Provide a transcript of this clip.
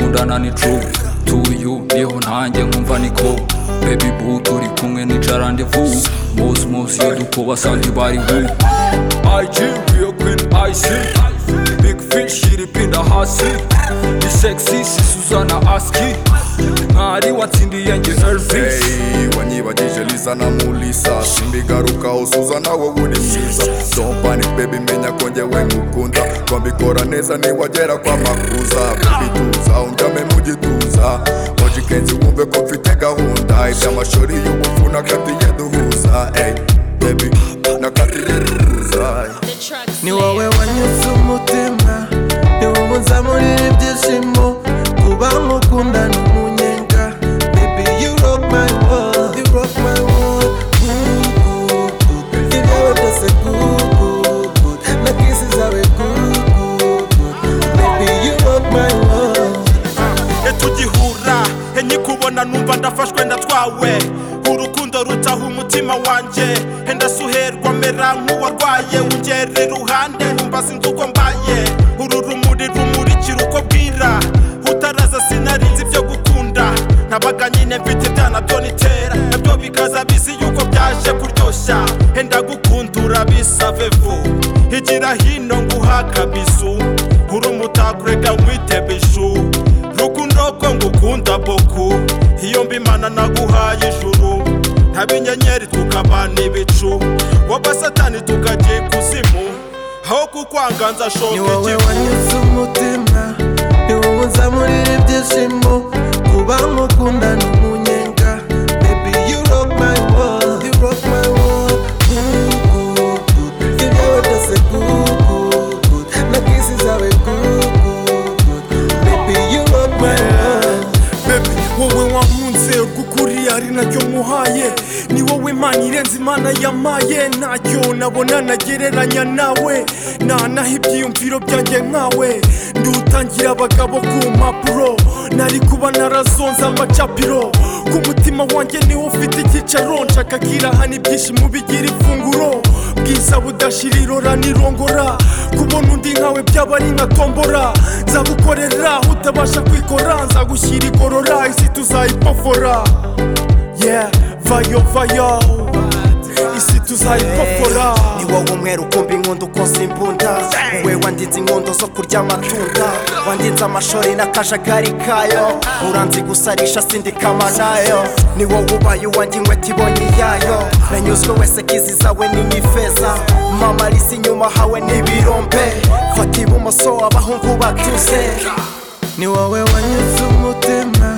true to you niho ntanjye nkumva niko baby boo turi kumwe nica randevu mose mose iyo dukuba sandi bari hu IG real queen IC big fish iripinda hasi ni sexy si Susanna aski mwari watsindiye nge Elvis Hey, wanyibagije lisa na mulisa simbigarukaho suza nawe uri mwiza Don't panic baby menya ko njyewe ngukunda twambikora neza niwagera kwa makuza baby tuza unjyame mu gituza hoje kenzi wumve ko mfite gahunda iby'amashuri y'ubufu nakatiye duhuza Hey, baby nakatiye duhuza ni wowe wanyuze umutima ni wowe nzamurira ibyishimo kuba nkukunda ni umunyenga baby you rock my world you rock my world good good good ibyawe byose good good good na kisi zawe good good good baby you rock my world tugihura nkikubona numva ndafashwe ndatwawe urukundo rutaha umutima wanjye ndasuherwa mera nk'uwarwaye ungera iruhande numva sinzi uko mbaye uru rumuri rumurikira uko bwira utaraza sinarinzi ibyo gukunda nabaga nyine mfite ibyana byo nitera nabyo bikaza bizi yuko byaje kuryoshya henda gukundura bisavevu igira hino nguha kabizu uri umutakurega nkwite bishu rukundo ko ngukunda boku iyo mbimana naguhaye ijuru ntaba inyenyeri tukaba n'ibicu wowe satani tukajya ikuzimu aho kukwanga ni nzashoka wowe igifu wanyuze umutima ni wowe nzamurira ibyishimo kuba nkukunda ni umunyenga baby you rock my world you rock my world good good good ibyawe byose good good good na kisi zawe good good good baby you rock my world bebe wowe wankunze urw'ukuri ari naryo nkuhaye ni wowe mana irenze imana yamaye ntacyo nabona nagereranya nawe nanaha ibyiyumviro byanjye nkawe ndutangira abagabo ku mpapuro nari kuba narazonze amacapiro ku mutima wanjye niwo ufite icyicaro nshaka kirahana ibyishimo bigira ifunguro bwiza budashira irora nirongora kubona undi nkawe byaba ari nka tombora nzagukorera utabasha kwikora nzagushyira igorora isi tuzayipofora yeah vayo vayo isi tuzayipofora ni wowe umwera ukumva inkondo ukoza imbunda wowe wandinze inkondo zo kurya amatunda wandinze amashori n'akajagari kayo uranzi gusarisha sindikama nayo ni wowe ubaye uwanjye inkweto ibonye iyayo nanyuzwe wese kizi zawe n'imifeza mama risi inyuma hawe n'ibirombe fata ibumoso abahungu batuze ni wowe wanyuze umutima